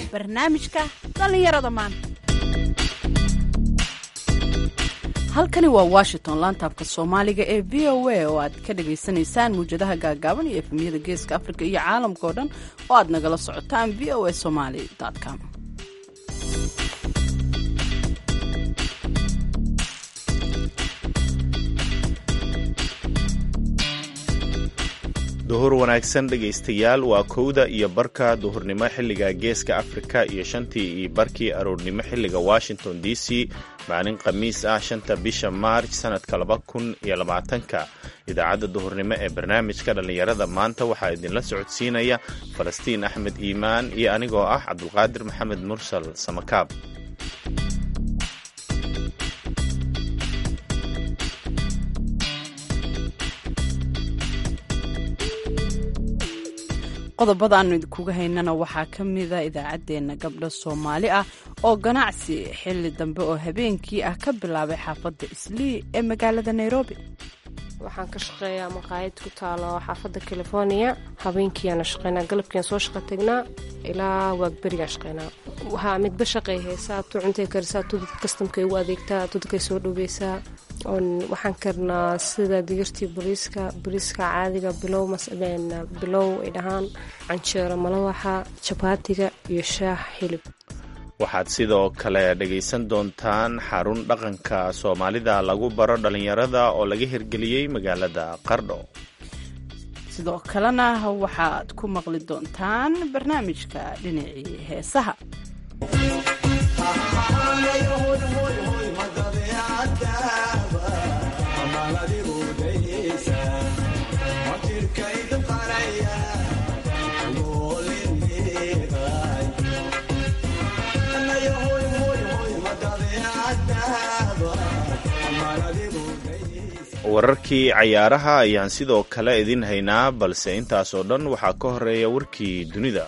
barnaamijka dhallinyarada maanta halkani waa washington laantaabka soomaaliga ee v o a oo aad ka dhagaysanaysaan muwjadaha gaagaaban iyo efemyada geeska afrika iyo caalamka oo dhan oo aad nagala socotaan v o a somaly com duhur wanaagsan dhegaystayaal waa kowda iyo barka duhurnimo xilliga geeska afrika iyo shantii iyo barkii aroornimo xilliga washington d c maalin khamiis ah shanta bisha maarj sanadka laba kun iyo labaatanka idaacadda duhurnimo ee barnaamijka dhallinyarada maanta waxaa idinla socodsiinaya falastiin axmed iimaan iyo anigoo ah cabdulqaadir maxamed mursal samakaab qodobada aanu idinkuga haynana waxaa ka mida idaacaddeenna gabdho soomaali ah oo ganacsi xilli dambe oo habeenkii ah ka bilaabay xaafadda islii ee magaalada nairobi waxaan ka shaqeeyaa maqaayad ku taalo xaafadda california habeenkiiyaana shaqeynaa galabkiiaan soo shaqa tagnaa ilaa waagberigaan shaqeynaa waxaa midba shaqay haysaa tu cuntay karisaa tu dad kastamkay u adeegtaa tu dadkay soo dhoweysaa waxaan karnaa sida digirtii bariiska bariiska caadiga bilow bilow ay dhahaan canjeero malawaxa jabaatiga iyo shaax hilib waxaad sidoo kale dhegaysan doontaan xarun dhaqanka soomaalida lagu baro dhallinyarada oo laga hirgeliyey magaalada qardho sidoo kalena waxaad ku maqli doontaan barnaamijka dhinacii heesaha wararkii cayaaraha ayaan sidoo kale idin haynaa balse intaas oo dhan waxaa ka horeeya warkii dunida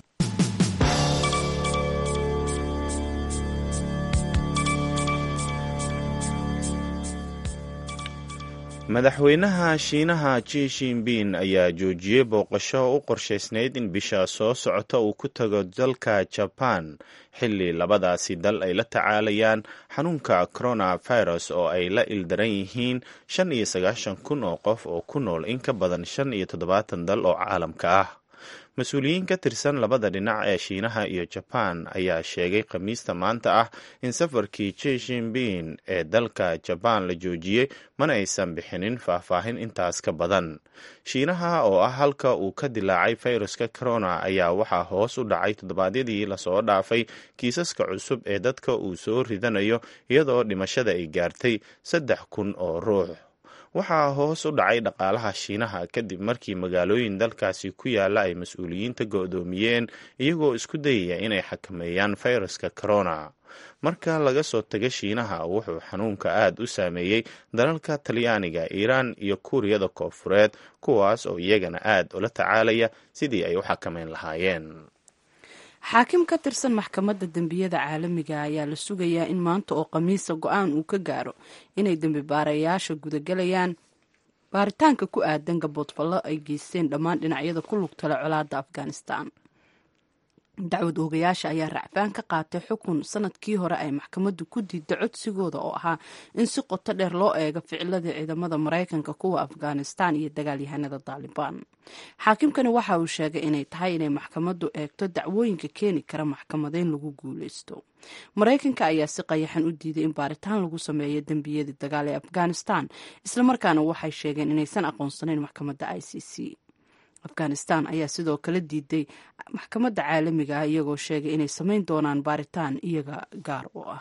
madaxweynaha shiinaha ji shinbin ayaa joojiyey booqasho u qorshaysnayd in bisha soo socota uu ku tago dalka jaban xilli labadaasi dal ay la tacaalayaan xanuunka coronavirus oo ay la ildaran yihiin shan iyo sagaashan kun oo qof oo ku nool in ka badan shan iyo toddobaatan dal oo caalamka ah mas-uuliyiin ka tirsan labada dhinac ee shiinaha iyo jabaan ayaa sheegay khamiista maanta ah in safarkii ji shinbin ee dalka jabaan la joojiyey mana aysan bixinin faahfaahin intaas ka badan shiinaha oo ah halka uu ka dilaacay fayruska corona ayaa waxaa hoos u dhacay toddobaadyadii lasoo dhaafay kiisaska cusub ee dadka uu soo ridanayo iyadoo dhimashada ay gaartay saddex kun oo ruux waxaa hoos u dhacay dhaqaalaha shiinaha kadib markii magaalooyin dalkaasi ku yaala ay mas-uuliyiinta go-doomiyeen iyagoo isku dayaya inay xakameeyaan fayraska corona marka laga soo taga shiinaha wuxuu xanuunka aad u saameeyey dalalka talyaaniga iiraan iyo kuuriyada koonfureed kuwaas oo iyagana aad ula tacaalaya sidii ay u xakameyn lahaayeen xaakim ka tirsan maxkamadda dembiyada caalamiga ayaa la sugayaa in maanta oo khamiisa go-aan uu ka gaaro inay dembi baarayaasha gudagelayaan baaritaanka ku aadan gaboodfallo ay geysteen dhammaan dhinacyada ku lugtala colaadda afghanistan dacwad oogayaasha ayaa racfaan ka qaatay xukun sanadkii hore ay maxkamaddu ku diidda codsigooda oo ahaa in si qoto dheer loo eego ficilada ciidamada maraykanka kuwa afghanistan iyo dagaalyahanada taalibaan xaakimkani waxa uu sheegay inay tahay inay maxkamaddu eegto dacwooyinka keeni kara maxkamadeyn lagu guuleysto maraykanka ayaa si qayaxan u diiday in baaritaan lagu sameeyo dembiyadii dagaal ee afghanistan islamarkaana waxay sheegeen inaysan aqoonsanayn maxkamadda i c c afghanistan ayaa sidoo kale diiday maxkamadda caalamiga ah iyagoo sheegay inay samayn doonaan baaritaan iyaga gaar u ah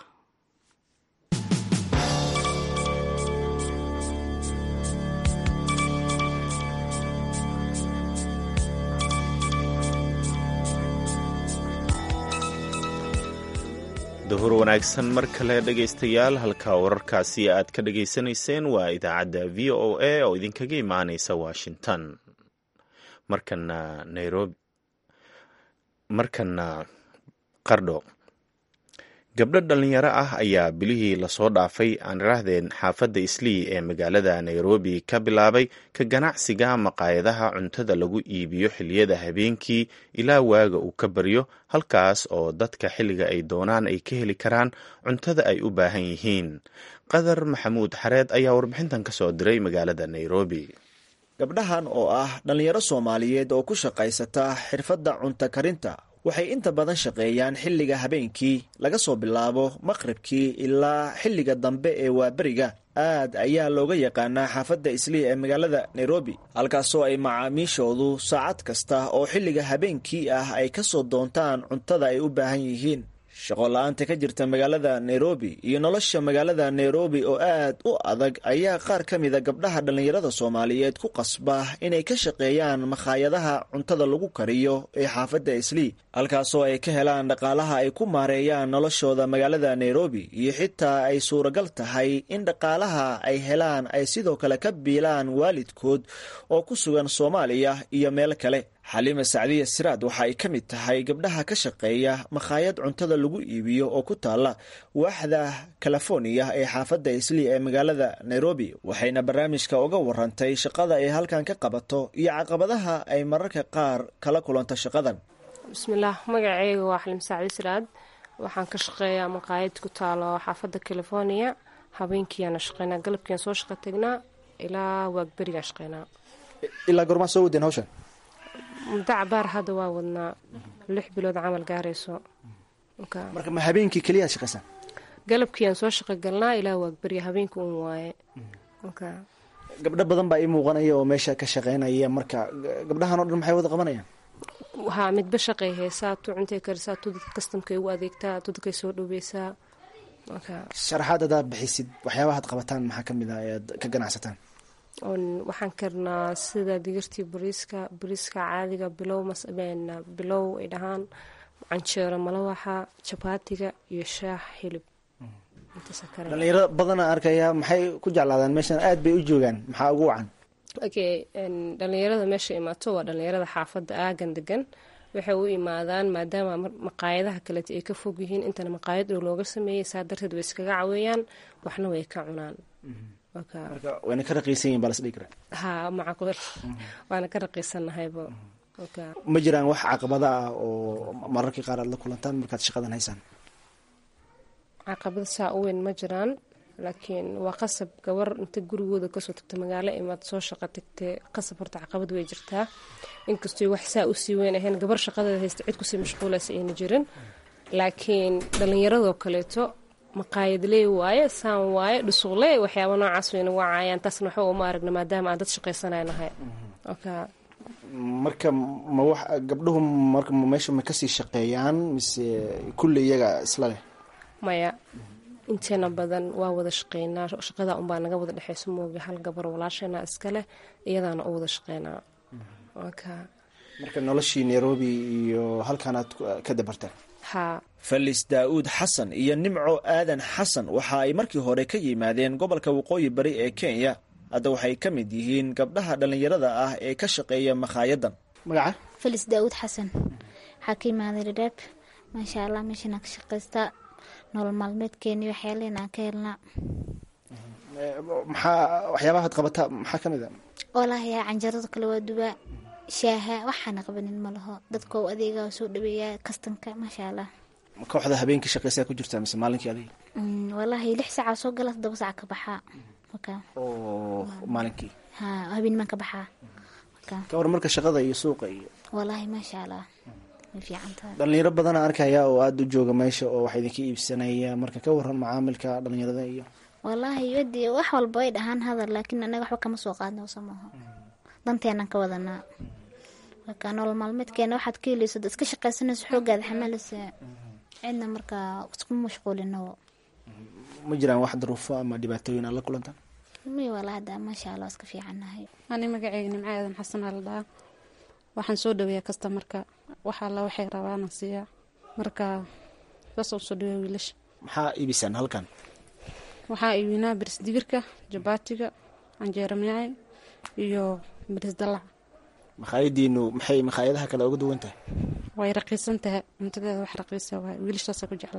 duhur wanaagsan mar kale dhegaystayaal halka wararkaasi aad ka dhegaysanayseen waa idaacadda v o a oo idinkaga imaanaysa washington markana nairobi markana qardho gabdho dhallinyaro ah ayaa bilihii lasoo dhaafay aan iraahdeen xaafadda islii ee magaalada nairobi ka bilaabay ka ganacsiga maqaayadaha cuntada lagu iibiyo xilliyada habeenkii ilaa waaga uu ka baryo halkaas oo dadka xilliga ay doonaan ay ka heli karaan cuntada ay u baahan yihiin qadar maxamuud xareed ayaa warbixintan ka soo diray magaalada nairobi gabdhahan oo ah dhallinyaro soomaaliyeed oo ku shaqaysata xirfadda cunto karinta waxay inta badan shaqeeyaan xilliga habeenkii laga soo bilaabo maqribkii ilaa xilliga dambe ee waaberiga aad ayaa looga yaqaanaa xaafadda islii ee magaalada nairobi halkaasoo ay macaamiishoodu saacad kasta oo xilliga habeenkii ah ay ka soo doontaan cuntada ay u baahan yihiin shaqo la-aanta ka jirta magaalada nairobi iyo nolosha magaalada nairobi oo aad u adag ayaa qaar ka mida gabdhaha dhallinyarada soomaaliyeed ku qasba inay ka shaqeeyaan makhaayadaha cuntada lagu kariyo ee xaafadda islii halkaasoo ay ka helaan dhaqaalaha ay ku maareeyaan noloshooda magaalada nairobi iyo xitaa ay suuragal tahay in dhaqaalaha ay helaan ay sidoo kale ka biilaan waalidkood oo ku sugan soomaaliya iyo meel kale xaliima sacdiya siraad waxa ay ka mid tahay gabdhaha ka shaqeeya makhaayad cuntada lagu iibiyo oo ku taala waaxda californiya ee xaafadda islii ee magaalada nairobi waxayna barnaamijka uga warantay shaqada ay halkan ka qabato iyo caqabadaha ay mararka qaar kala kulanto shaqadan bismillaah magaceyga waa xaliim sacdi siraad waxaan ka shaqeeyaa maqaayad ku taalo xaafadda californiya habeenkiiyaana shaqeynaa galabkiiaan soo shaqo tagnaa ilaa waagberigaan shaqeynaa ilaa gormaa soo wadeen hawshan muddo cabaar hadda waa wadnaa lix bilood camal gaarayso marka ma habeenkii keliyaad shaqaysaan galabkiiaan soo shaqo galnaa ilaa waagberya habeenka un waaye gabdho badan baa ii muuqanaya oo meesha ka shaqeynaya marka gabdhahan oo dhan maxay wada qabanayaan waxaa midba shaqay haysaa tu cuntay karisaa tu dadka kastamkay ugu adeegtaa tu dadkay soo dhoweysaa sharaxaad hadaad bixisid waxyaabahaad qabataan maxaa ka mid ah ee aad ka ganacsataan waxaan karnaa sida digirtii bariiska bariiska caadiga bilow bilow ay dhahaan canjeero malawaxa jabaatiga iyo shaax hilib dhalinyaro badana arkaya maxay ku jeclaadaan meeshan aad bay u joogaan maxaa ugu wacan okay dhalinyarada meesha imaato waa dhalinyarada xaafadda aagan degan waxay u imaadaan maadaama maqaayadaha kaleeta ay ka fog yihiin intana maqaayad dhow looga sameeyey saa darteed way iskaga caweeyaan waxna way ka cunaan wayna ka raqiisan yihin baa lasdhigi karaa ha macaqul waana ka raqiisanahayba ma jiraan wax caqabada ah oo mararkii qaar aad la kulantaan markaad shaqadan haysaan caqabada saa u weyn ma jiraan laakiin waa qasab gabar inta gurigooda kasoo tagta magaalo imaad soo shaqo tagtee qasab horta caqabad way jirtaa inkastoo wax saa usii weyn ahayn gabar shaqadeeda haysta cid kusii mashquulaysa ayna jirin laakiin dhalinyaradoo kaleeto maqaayadley waaye saan waaye dhusuqley waxyaaba noocaas wayna wacaayaan taasna waxba uma aragna maadaama aan dad shaqaysanaynahay marka ma wax gabdhuhu marka meesha ma kasii shaqeeyaan mise kulli iyaga isla leh maya inteena badan waa wada shaqeynaa shaqada unbaa naga wada dhexeyso mooga hal gabar walaasheena iskaleh iyadaana u wada shaqeynaa marka noloshii nairobi iyo halkaanaad ka dabartaan felis daa-uud xasan iyo nimco aadan xasan waxa ay markii hore ka yimaadeen gobolka waqooyi bari ee kenya hadda waxay ka mid yihiin gabdhaha dhallinyarada ah ee ka shaqeeya makhaayaddan magaca felis daa-uud xasan waxaa ka imaaday dhadhaab maasha allah meeshanaa ka shaqaystaa nolol maalmeedkeeni waxyaalehen aan ka helnaa maxaa waxyaabahaad qabataa maxaa ka mid a walaahyaa canjarada kale waa dubaa shaaha waxaana qabanin ma laho dadka u adeegaa soo dhaweeyaa kastanka maasha allah kooxda habeenkii shaqeysaa ku jirtaa mise maalinkii adiga walaahi lix saaca soo gala todoba saaca ka baxaa oo maalinkii ha habeenmaan ka baxaa ka war marka shaqada iyo suuqa iyo walaahi maasha allah way fiican tahay dhalinyaro badana arkaya oo aada u jooga meesha oo wax idinka iibsanaya marka ka waran macaamilka dhalinyarada iyo walaahi wadi wax walba way dhahaan hadal laakiin anaga waxba kama soo qaadna samaho danteenaan ka wadanaa marka nolol maalmeedkeena waxaad ka heleyso iska shaqaysanayso xoogaada xamalaysa cidna markaa iskuma mashquulino ma jiraan wax daruufo ama dhibaatooyin aad la kulantaan may wala hadda maasha allah iska fiicannahay ani magaceyga nimco aadan xasan aa la dhahaa waxaan soo dhaweeyaa kastamarka wax alla waxay rabaana siiyaa marka saas usoo dhaweeya wiilasha maxaa iibisaan halkan waxaa iibinaa biris digirka jabaatiga canjeero miyaay iyo biris dalac makhaayadiinu maxay makhaayadaha kale uga duwan tahay way raqiisan tahay cuntadeeda wax raqiisa waay wiilashaasaa ku jeclaadeen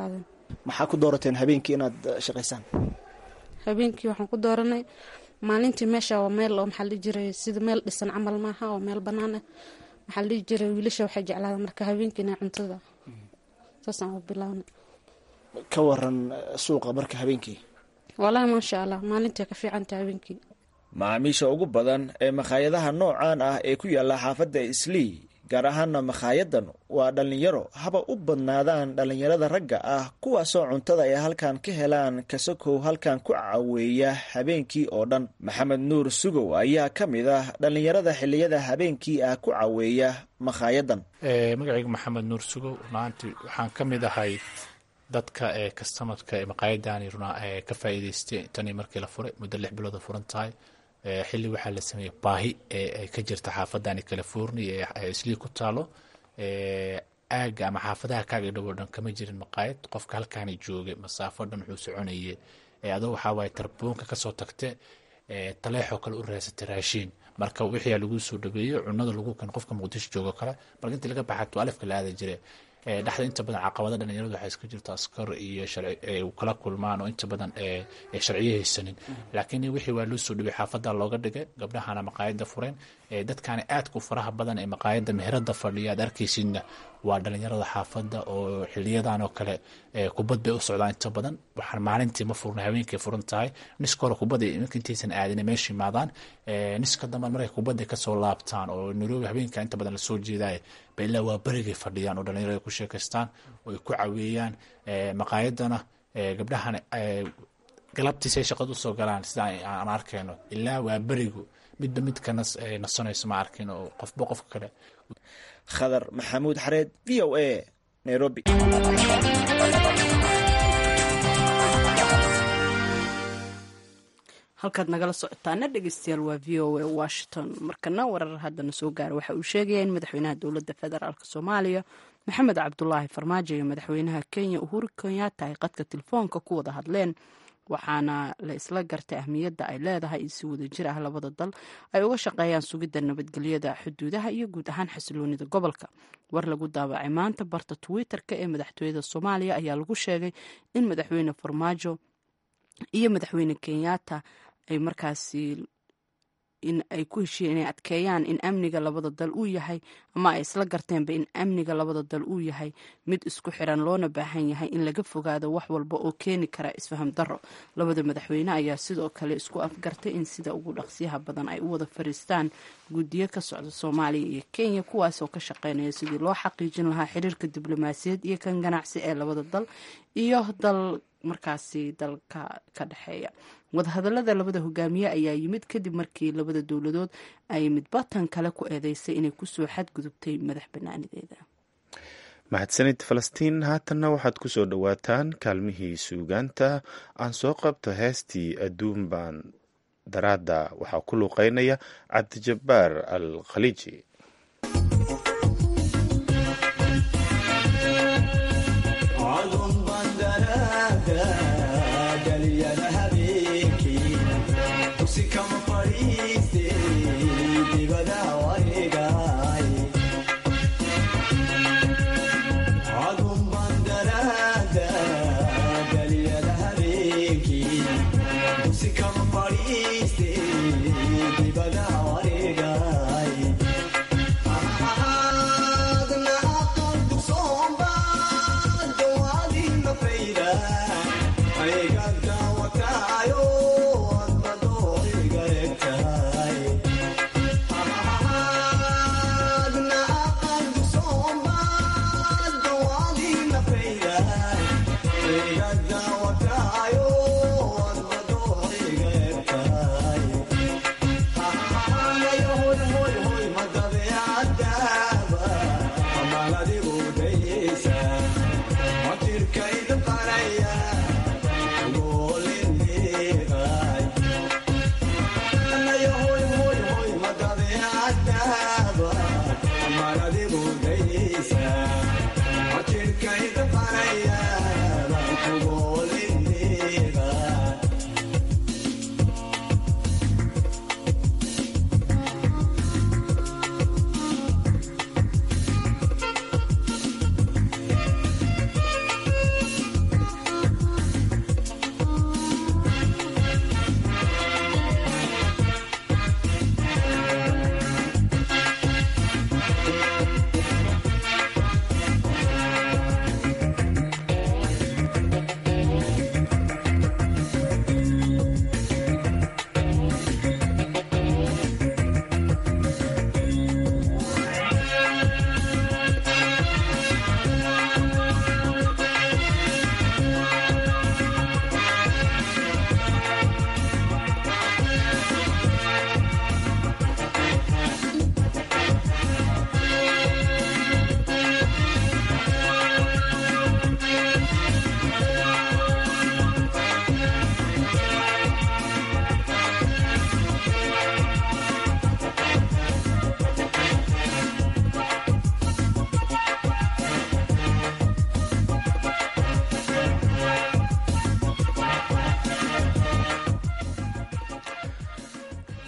maxaa ku doorateen habeenkii inaad shaqaysaan habeenkii waxaan ku dooranay maalintii meesha waa meel oo maxaa la dhihi jiray sida meel dhisan camal maaha oo meel bannaan ah maxaa la dhihi jiray wiilasha waxay jeclaadaan marka habeenkiina cuntada saasaan u bilaabnay ka waran suuqa marka habeenkii wallaahi maasha allah maalintii ka fiicanta habeenkii macaamiisha ugu badan ee makhaayadaha noocan ah ee ku yaalla xaafadda islii gaar ahaana makhaayaddan waa dhallinyaro haba u badnaadaan dhallinyarada ragga ah kuwaasoo cuntada ay halkan ka helaan kasakow halkan ku caweeya habeenkii oo dhan maxamed nuur sugow ayaa ka mid ah dhallinyarada xilliyada habeenkii ah ku caweeya makhaayaddan magacayga maxamed nuur sugow runaantii waxaan ka mid ahay dadka ee kastamarka ee maqaayadani runa ka faa'iidaystay tanii markii la furay muddo lix bilooda furan tahay xilli waxaa la sameeyey baahi ee ka jirta xaafadani california ee islii ku taalo aaga ama xaafadaha kaaga dhowo dhan kama jirin maqaayad qofka halkaani joogay masaafo dhan wuxuu soconayay adoo waxaa waaye tarboonka kasoo tagte taleexoo kale u raasatay raashiin marka wixii lagu soo dhabeeyo cunada lagu kan qofka muqdisho joogo kale marka intii laga baxato alifka la aada jire dhexda inta badan caqabada dhalinyaradu waxaa iska jirta askar iyo kala kulmaan oo inta badan sharciyo haysanin laakiin wixii waa loo soo dhibay xaafada looga dhigay gabdhahana maqaayada fureen dadkani aadku faraha badan ee maqaayada meherada fadhiya aad arkaysidna waa dhalinyarada xaafada oo xiliyadan oo kale kubad bay u socdaan inta badan waxaan maalintii ma furna habeenkay furan tahay niska hore kubada intaysan aadin meesha imaadaan niska dambe markay kubada kasoo laabtaan oo nairobi habeenka inta badan lasoo jeedaay ba ilaa waa berigay fadhiyaan oo dhalinyarada ku sheekaystaan oo ay ku caweeyaan maqaayadana gabdhahana galabtiisay shaqada usoo galaan sida aan arkayno ilaa waa berigu midba midka nasanayso ma arkin oo qofba qofka kale khadar maxamuud xareed v o a nairobi halkaad nagala socotaana dhegeystayaal waa v o a washington markana warar haddana soo gaara waxa uu sheegaya in madaxweynaha dowladda federaalk soomaaliya maxamed cabdulaahi farmaajo iyo madaxweynaha kenya uhuru kenyatta ay qadka telefoonka ku wada hadleen waxaana la isla gartay ahmiyadda ay leedahay in si wada jir ah labada dal ay uga shaqeeyaan sugidda nabadgelyada xuduudaha iyo guud ahaan xasiloonida gobolka war lagu daabacay maanta barta twitter-ka ee madaxtooyada soomaaliya ayaa lagu sheegay in madaxweyne farmaajo iyo madaxweyne kenyatta ay markaasi in ay ku heshiiyeen inay adkeeyaan in amniga labada dal uu yahay ama ay isla garteenba in amniga labada dal uu yahay mid isku xiran loona baahan yahay in laga fogaado wax walba oo keeni kara isfaham darro labada madaxweyne ayaa sidoo kale isku afgartay in sida ugu dhaqsiyaha badan ay u wada fariistaan guddiyo ka socda soomaaliya iyo kenya kuwaas oo ka shaqeynaya sidii loo xaqiijin lahaa xiriirka diblomaasiyaed iyo kan ganacsi ee labada dal iyo dal markaasi dalka ka dhexeeya wadahadalada labada hogaamiye ayaa yimid kadib markii labada dowladood ay midbatan kale ku eedeysay inay kusoo xadgudubtay madax banaanideeda mahadsanid falastiin haatanna waxaad ku soo dhowaataan kaalmihii suugaanta aan soo qabto heestii adduun baan daraadda waxaa ku luuqeynaya cabdijabbaar al khaliiji Come on, party, stay,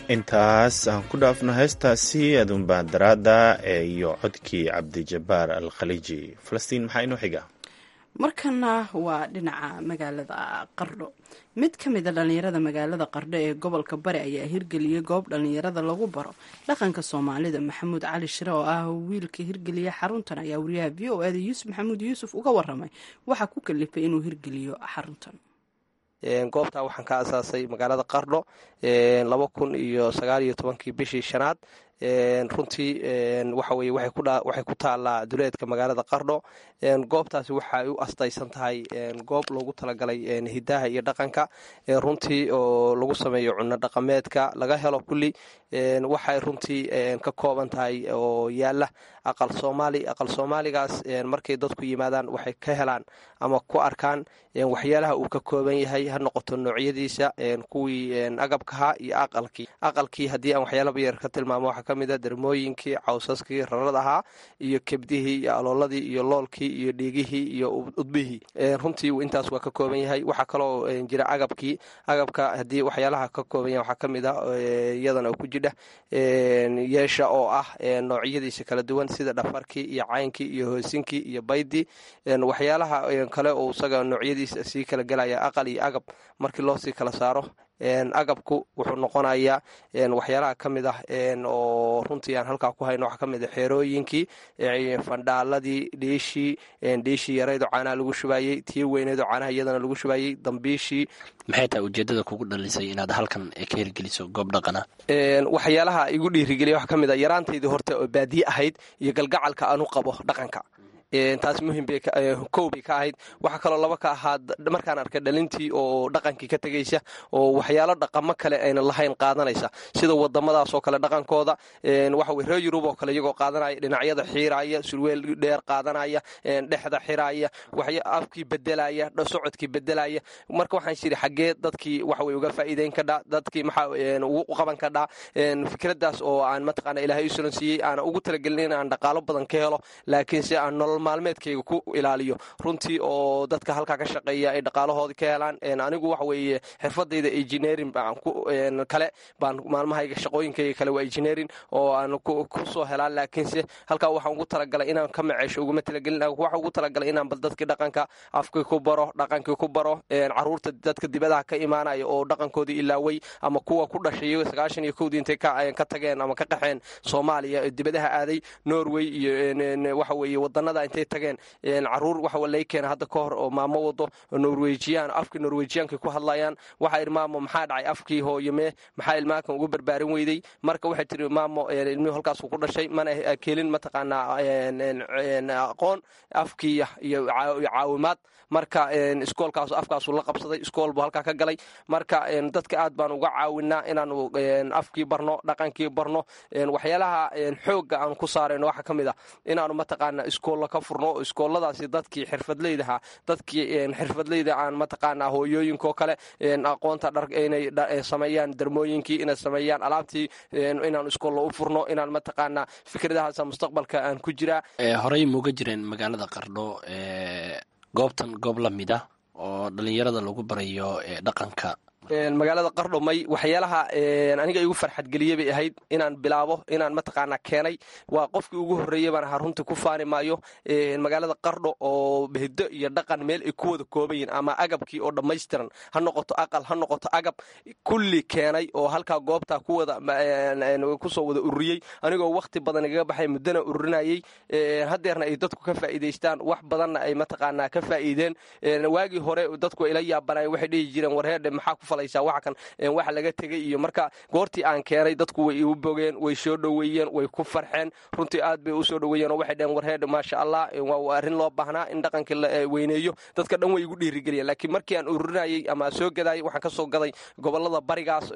intaas aan ku dhaafno heestaasi adunbaandaraada ee iyo codkii cabdijabaar al khaliiji falastiin maxaa inoo xiga markana waa dhinaca magaalada qardho mid ka mida dhallinyarada magaalada qardho ee gobolka bari ayaa hirgeliyey goob dhallinyarada lagu baro dhaqanka soomaalida maxamuud cali shire oo ah wiilka hirgeliya xaruntan ayaa wariyaha v o eda yuusuf maxamuud yuusuf uga waramay waxaa ku kalifay inuu hirgeliyo xaruntan goobtaa waxaan ka asaasay magaalada qardho laba kun iyo sagaal iyo tobankii bishii shanaad runtii waxa weye waxay ku taallaa duleedka magaalada qardho goobtaasi waxay u astaysan tahay goob loogu talagalay hidaha iyo dhaqanka runtii oo lagu sameeyo cunno dhaqameedka laga helo kulli waxay runtii ka kooban tahay oo yaala aqal soomaali aqal soomaaligaas markay dadku yimaadaan waxay ka helaan ama ku arkaan waxyaalaha uu ka kooban yahay ha noqoto noocyadiisa kuwii agabkaha iyo aqalkii aqalkii haddii aan waxyaalaba yar ka tilmaamo waxaa ka mid a dermooyinkii cawsaskii rarad ahaa iyo kebdihii iyo alooladii iyo loolkii iyo dhiigihii iyo udbihii runtii intaas waa ka kooban yahay waxaa kaloo jira agabkii agabka haddii waxyaalaha ka kooban yahay waxaa ka mid ah iyadana ku jidha yeesha oo ah noocyadiisa kala duwan sida dhafarkii iyo caynkii iyo hoosinkii iyo baydii waxyaalaha kale oo isaga noocyadiisa sii kala gelaya aqal iyo agab markii loo sii kala saaro agabku wuxuu noqonayaa waxyaalaha ka mid ah oo runtii aan halkaa ku hayno waxaa ka mid a xeerooyinkii fandhaaladii dhiishii dhiishii yaraydo caanaha lagu shubaayey tii weyneedo caanaha iyadana lagu shubaayey dambiishii maxay tahay ujeedada kugu dhalisay inaad halkan ka hirgeliso goob dhaqana waxyaalaha igu dhiirigeliya waxaa ka mid a yaraantaydii horta oo baadiye ahayd iyo galgacalka aan u qabo dhaqanka taas muhim kow bay ka ahayd waxaa kaloo laba ka ahaa markaan arkay dhalintii oo dhaqankii ka tegaysa oo waxyaalo dhaqamo kale ayna lahayn qaadanaysa sida wadamadaasoo kale dhaqankooda waxawe reer yurub oo kale iyagoo qaadanaya dhinacyada xiiraya surweel dheer qaadanaya dhexda xiraya afkii bedelaya socodkii bedelaya marka waxaan shiri xaggee dadkii waxawe uga faa'iideyn kadhaa dadkii maxaa ugu qaban kadhaa fikradaas oo aan mataqaana ilaahay u sulan siiyey aana ugu talagelin in aan dhaqaalo badan ka helo laakiinse aan nolol maalmeedkayga ku ilaaliyo runtii oo dadka halkaa ka shaqeeya ay dhaqaalahoodii ka helaan anigu waxa weeye xirfadayda engineering kale baan maalmahayga shaqooyinkayga kale waa engineering oo aan ku soo helaan laakiinse halkaa waxaan ugu talagalay inaan ka maceesho uguma talagelin waxa ugu talagalay inaan bal dadkii dhaqanka afkii ku baro dhaqankii ku baro caruurta dadka dibadaha ka imaanaya oo dhaqankoodii ilaaway ama kuwa ku dhashay sagaashan iyo kowdii intay ka tageen ama ka qaxeen soomaaliya dibadaha aaday norway iyo waxa weeye wadanada intay tageen caruur waxa lay keena hadda ka hor oo maamo wado norwejiyaan afkii norwejiyaanka ku hadlayaan waxaa idhi maamo maxaa dhacay afkii hooyamee maxaa ilmaankan ugu barbaarin weyday marka waxay tiri maamo ilmihii halkaasuu ku dhashay mana kelin mataqaanaa aqoon afkii iyo caawimaad marka iskoolkaas afkaasuu la qabsaday iskool buu halkaa ka galay marka dadka aad baan uga caawinaa inaanu afkii barno dhaqankii barno waxyaalaha xoogga aan ku saarayno waxaa ka mid ah inaanu mataqaana iskoolla ka furno iskooladaasi dadkii xirfadleydaha dadkii xirfadleyda aan mataqaana hooyooyinkoo kale aqoonta dhar inay sameeyaan darmooyinkii inay sameeyaan alaabtii inaan iskoolla u furno inaan mataqaana fikradahaasa mustaqbalka aan ku jiraa horey muuga jireen magaalada qardho goobtan goob la mid ah oo dhalinyarada lagu barayo dhaqanka magaalada qardho may waxyaalaha aniga igu farxadgeliye bay ahayd inaan bilaabo inaan mataqaana keenay waa qofkii ugu horreeyey baan ahaa runtii ku faani maayo magaalada qardho oo hiddo iyo dhaqan meel ay ku wada kooban yihin ama agabkii oo dhammaystiran ha noqoto aqal ha noqoto agab kulli keenay oo halkaa goobtaa kusoo wada ururiyey anigoo wakhti badan igaga baxay muddona ururinayey hadeerna ay dadku ka faa'iidaystaan wax badanna ay mataqaanaa ka faa'iideen waagii hore dadku ila yaabanay waxay dhihi jireen warheedhe maxaa ku wakan waxa laga tegay iyo marka goortii aan keenay dadku way igu bogeen way soo dhoweeyeen way ku farxeen runtii aad bay u soo dhoweeyeen oo waxay dheheen warheedh maasha allah waa arrin loo baahnaa in dhaqankii la weyneeyo dadka dhan way igu dhiirigeliyeen laakiin markii aan ururinayey ama soo gadayay waxaan ka soo gaday gobolada barigaas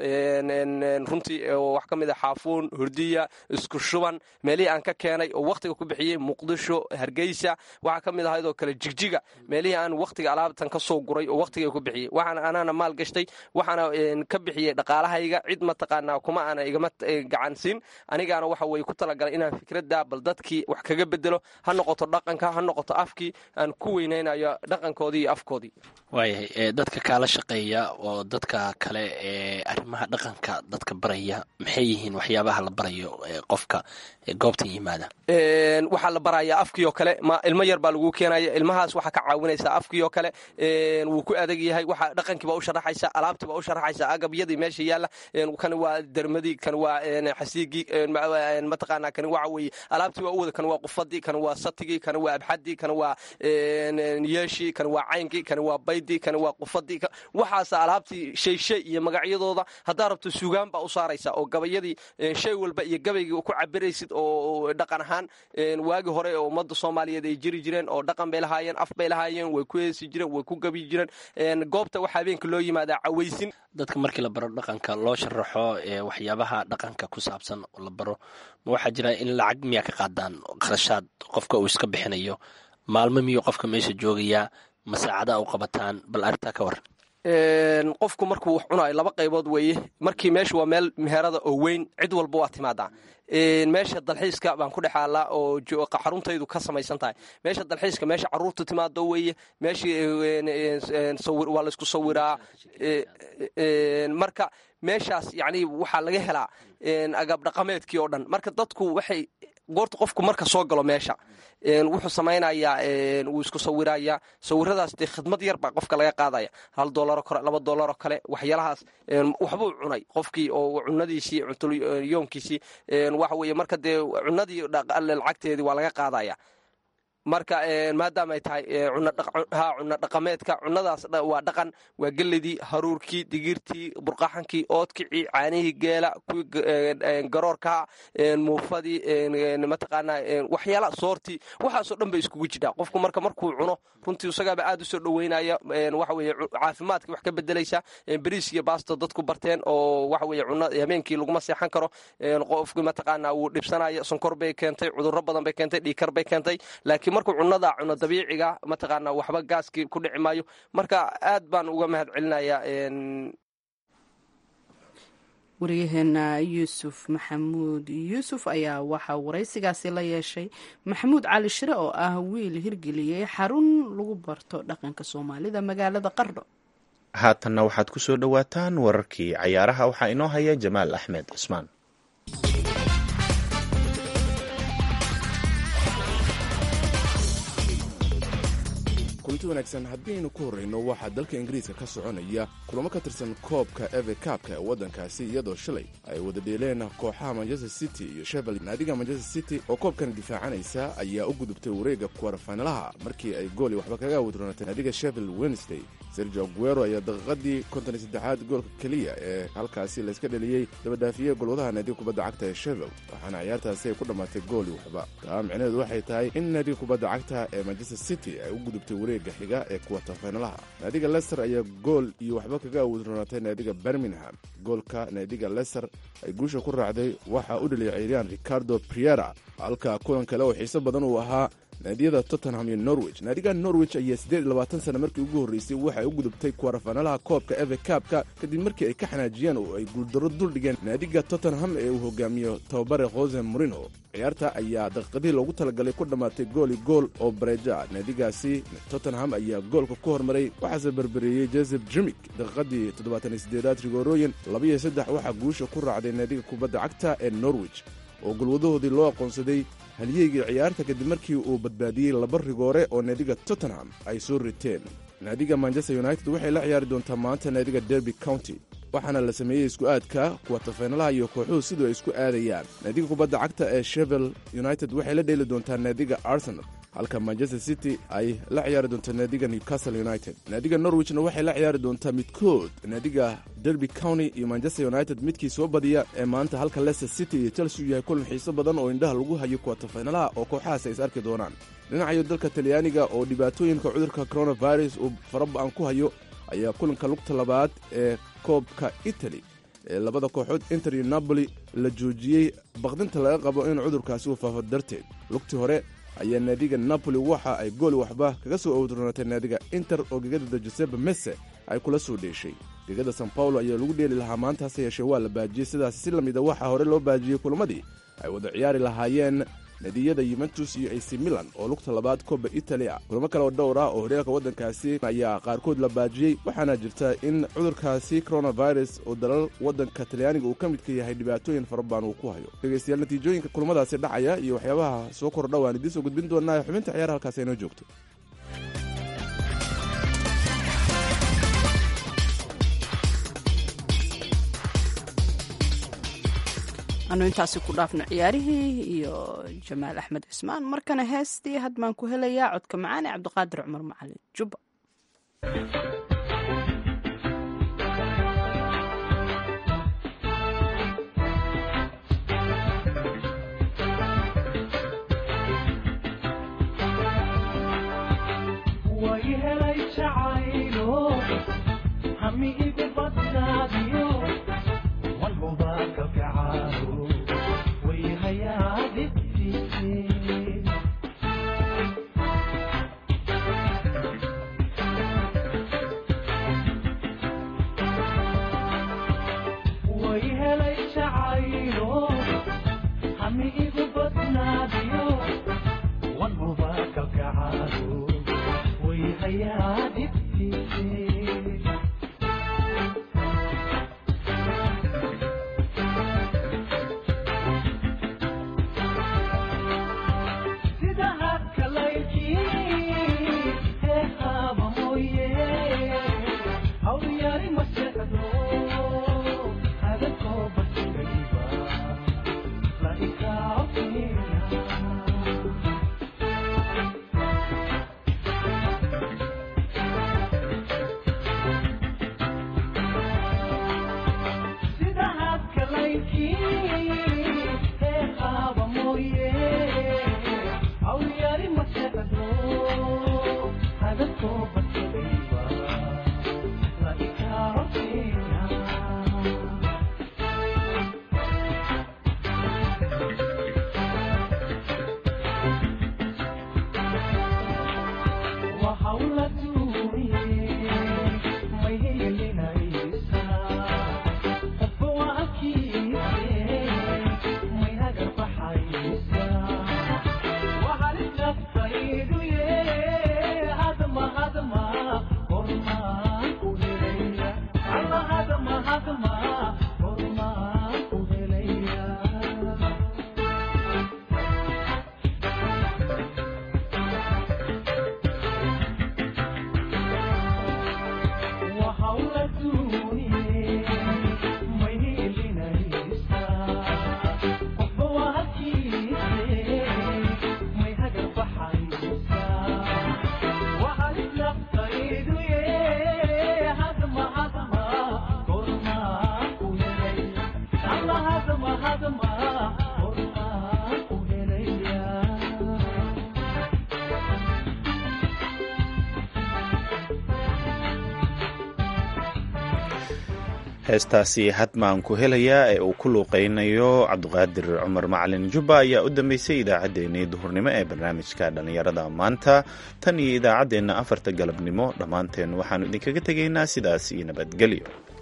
runtii wax ka mid a xaafuun hurdiya isku shuban meelihii aan ka keenay oo wakhtiga ku bixiyey muqdisho hargeysa waxaa ka mid ahayd oo kale jigjiga meelihii aan wakhtiga alaabtan ka soo guray oo wakhtiga ku bixiyey waxaan anaana maal gashtay waxaana ka bixiyey dhaqaalahayga cid mataqaanaa kuma aana igama gacansiin anigaana waxa weye ku talagalay inaan fikradda bal dadkii wax kaga bedelo ha noqoto dhaqanka ha noqoto afkii aan ku weynaynayo dhaqankoodii iyo afkoodii waayahay dadka kaala shaqeeya oo dadka kale ee arrimaha dhaqanka dadka baraya maxay yihiin waxyaabaha la barayo qofka goobtan yimaada waxaa la barayaa afkii oo kale ma ilmo yar baa lagu keenaya ilmahaas waxaa ka caawinaysaa afkii oo kale wuu ku adag yahay waxa dhaqankii baa u sharaxaysa alaabtii baa u sharaxaysa agabyadii meesha yaalla kani waa dermadii kani waa xasiigii mataqaanaa kani waxa weeye alaabtii waa u wada kani waa qufadii kani waa satigii kani waa abxadii kani waa yeeshii kani waa caynkii kani waa baydii kani waa qufadii waxaasa alaabtii shay shay iyo magacyadooda haddaa rabto suugaan baa u saaraysa oo gabayadii shay walba iyo gabaygii ku cabiraysid oo dhaqan ahaan waagi hore oo ummadda soomaaliyeed ay jiri jireen oo dhaqan bay lahaayeen af bay lahaayeen way ku heesi jireen way ku gabi jireen goobta waxaa habeenka loo yimaadaa cawaysin dadka markii la baro dhaqanka loo sharaxo waxyaabaha dhaqanka ku saabsan la baro ma waxaa jira in lacag miyaa ka qaadaan qarashaad qofka uu iska bixinayo maalmo miyuu qofka meesha joogayaa masaacada u qabataan bal arrintaa ka waran qofku markuu wax cunayo laba qaybood weeye markii meesha waa meel meherada oo weyn cid walba waa timaadaa meesha dalxiiska baan ku dhex aallaa oo xaruntaydu ka samaysan tahay meesha dalxiiska meesha caruurtu timaado weeye meeshii waa laysku sawiraa marka meeshaas yani waxaa laga helaa agab dhaqameedkii oo dhan marka dadku waxay goorta qofku marka soo galo meesha wuxuu samaynayaa wuu isku sawirayaa sawiradaas dee khidmad yar baa qofka laga qaadaya hal doolaro kale laba doolaro kale waxyaalahaas waxbuu cunay qofkii oo cunadiisii cuntoyoonkiisii waxa weye marka dee cunadii lacagteedii waa laga qaadaya marka maadaama ay tahay ha cunno dhaqameedka cunadaas waa dhaqan waa geledii haruurkii digirtii burqaxankii oodkicii caanihii geela kuwii garoorkaha muufadii mataqaanaa waxyaala soortii waxaasoo dhan bay iskugu jidhaa qofku marka markuu cuno runtii isagaaba aad u soo dhoweynaya waxa weye caafimaadka wax ka bedelaysa beriis iyo baasto dadku barteen oo waxa weye cuno habeenkii laguma seexan karo qofkii mataqaanaa wuu dhibsanaya sonkor bay keentay cudurro badan bay keentay dhiikar bay keentay laakiin markuu cunada cuno dabiiciga mataqaanaa waxba gaaskii ku dhici maayo marka aad baan uga mahad celinayaa waryaheena yuusuf maxamuud yuusuf ayaa waxaa waraysigaasi la yeeshay maxamuud cali shire oo ah wiil hirgeliyey xarun lagu barto dhaqanka soomaalida magaalada qardho haatanna waxaad ku soo dhowaataan wararkii cayaaraha waxaa inoo haya jamaal axmed cismaan kulanti wanaagsan haddiaynu ku horrayno waxaa dalka ingiriiska ka soconaya kulamo ka tirsan koobka eve kaabka ee waddankaasi iyadoo shalay ay wada dheeleen kooxaha manchester city iyo sheffield naadiga manchester city oo koobkan difaacanaysa ayaa u gudubtay wareegga kuwarfaynalaha markii ay gooli waxba kaga wadroonatay naadiga sheffield wednesday sergio aguero ayaa daqiiqadii konton iyo saddexaad goolka keliya ee halkaasi layska dheliyey dabadhaafiyey golwadaha naadiga kubadda cagta ee sheffield waxaana ciyaartaasi ay ku dhammaatay gooli waxba taa micnaheedu waxay tahay in naadiga kubadda cagta ee manchester city ay u gudubtay wareegga xiga ee kuwartafaynalaha naadiga lester ayaa gool iyo waxba kaga awoodroonatay naadiga birmingham goolka naadiga lester ay guusha ku raacday waxaa u dheliyay ciiriyaan ricardo priera halka kulan kale oo xiiso badan uu ahaa naadiyada tottenham iyo norwich naadiga norwich ayaa siddeed iyo labaatan sana markii ugu horreysay waxay u gudubtay kuwarafaanalaha koobka eve kaabka kadib markii ay ka xanaajiyeen oo ay guuldarro duldhigeen naadiga tottenham ee uu hogaamiyo tababare jose morino ciyaarta ayaa daqiiqadihii loogu talagalay ku dhammaatay gooli gool oo bareeja naadigaasi tottenham ayaa goolka ku hormaray waxaase berbereeyey josef jimik daqiiqadii toddobaatan sideedaad rigorooyin labaiyo saddex waxaa guusha ku raacday naadiga kubadda cagta ee norwich oo golwadahoodii loo aqoonsaday halyeygii ciyaarta kadib markii uu badbaadiyey laba rigoore oo naadiga tottenham ay soo riteen naadiga manchester united waxay la ciyaari doontaa maanta naadiga derby county waxaana la sameeyey isku aadka kuwatafaynalaha iyo kooxuhu siduu ay isku aadayaan naadiga kubadda cagta ee shevel united waxay la dheeli doontaa naadiga arsenal halka manchester city ay la ciyaari doonto naadiga newcastle united naadiga norwichna waxay la ciyaari doontaa midkood naadiga derby county iyo manchester united midkii soo badiya ee maanta halka leicester city iyo chelsea u yahay kulan xiiso badan oo indhaha lagu hayo kuwatafaynalaha oo kooxahaas ay is arki doonaan dhinacayo dalka talyaaniga oo dhibaatooyinka cudurka coronavirus uu faraba-an ku hayo ayaa kulanka lugta labaad ee koobka italy ee labada kooxood inter iyo napoli la joojiyey baqdinta laga qabo in cudurkaasi uu faafo darteed lugtii hore ayaa naadiga napoli waxa ay gooli waxba kaga soo owdroonatay naadiga inter oo gegada giuseppe messe ay kula soo dheeshay gegada san paulo ayaa lagu dheeli lahaa maanta hase yeeshee waa la baajiyey sidaas si lamida waxaa hore loo baajiyey kulamadii ay wada ciyaari lahaayeen nadiyada yuventus iyo ac milan oo lugta labaad koba italy ah kulamo kale oo dhowr ah oo horyaalka waddankaasi ayaa qaarkood la baajiyey waxaana jirta in cudurkaasi coronavirus oo dalal waddanka talyaaniga uu ka midka yahay dhibaatooyin fara badan uu ku hayo dhegaystayaal natiijooyinka kulamadaasi dhacaya iyo waxyaabaha soo kordha waan idiin soo gudbin doonaa xubinta ciyaar halkaas inoo joogto anu intaasi ku dhaafno ciyaarihii iyo jamaal axmed cismaan markana heestii had baan ku helayaa codka macaan ee cabdiqaadir cumar macalin jubba heestaasi hadmaan ku helayaa ee uu ku luuqaynayo cabdiqaadir cumar macalin jubba ayaa u dambeysay idaacaddeenii duhurnimo ee barnaamijka dhallinyarada maanta tan iyo idaacaddeenna afarta galabnimo dhammaanteen waxaannu idinkaga tegaynaa sidaas iyo nabadgelyo